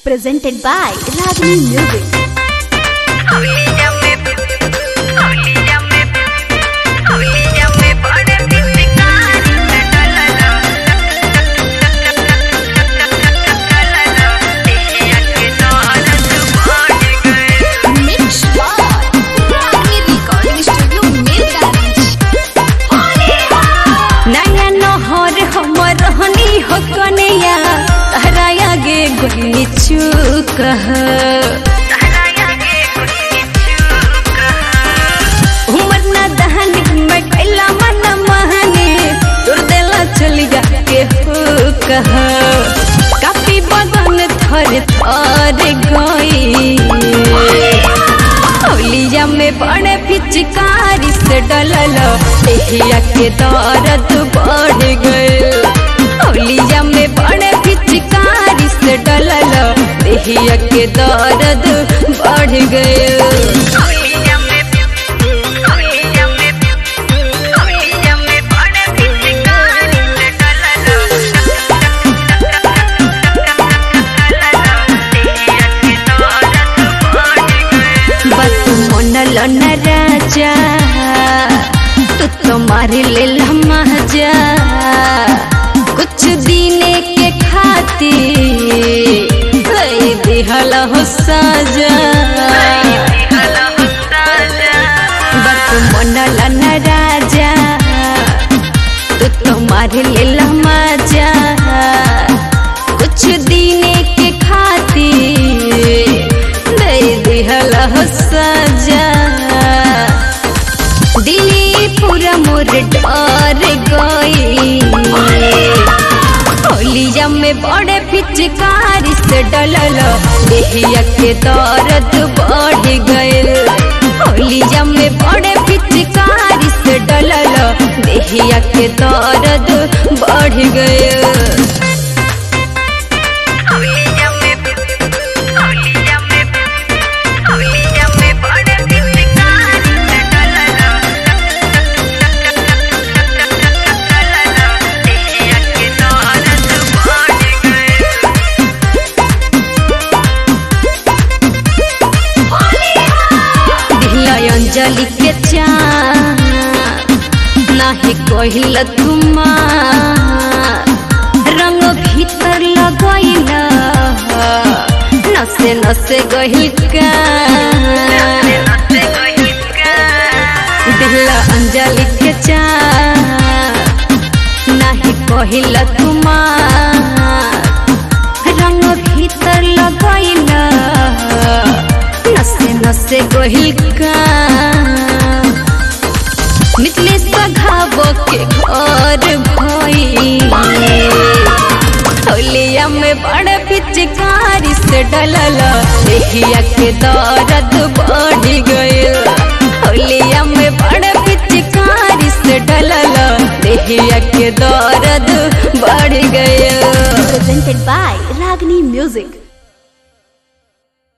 presented by Ragini Music. Mix by Ragini Recording Studio, Mirgani. नया नहर हमर रहनी हो कन्या तहरा आगे गोली चूक उमर न दहनी मैं कैला मन महने तुर देला चलिया के हो कह काफी बदन थर थर गई होलिया में बड़े पिचकारी से डलल एहिया के दर्द बढ़ गए होलिया में बड़े पिचकारी से डलल एहिया के दर्द बढ़ गए बस मनल न राजा तू तो मार ले मजा कुछ दिने के खातिर दिहल हो सजा बस मनल न राजा तू तो मार ले मजा कुछ दिने के खातिर दे दिहल हो सजा दिली पूरा मोर डर गई होलिया में बड़े पिचकारी से डलल देहिया के दर्द बढ़ गए होलिया में बड़े पिचकारी से डलल देहिया के दर्द बढ़ गए दिहला अंजलि के चान नाही कहिल तुमा रंग भीतर लगैला नसे नसे गहिल का दिहला अंजलि के चान नाही कहिल तुमा रंग भीतर लगैला नसे नसे गहिल का मिथले सघाव के घर भई होलिया में बड़ पिचकारी से डलल एहिया के दर्द बढ़ गइल होलिया में बड़ पिचकारी से डलल एहिया के दर्द बढ़ गइल Presented by Ragini Music.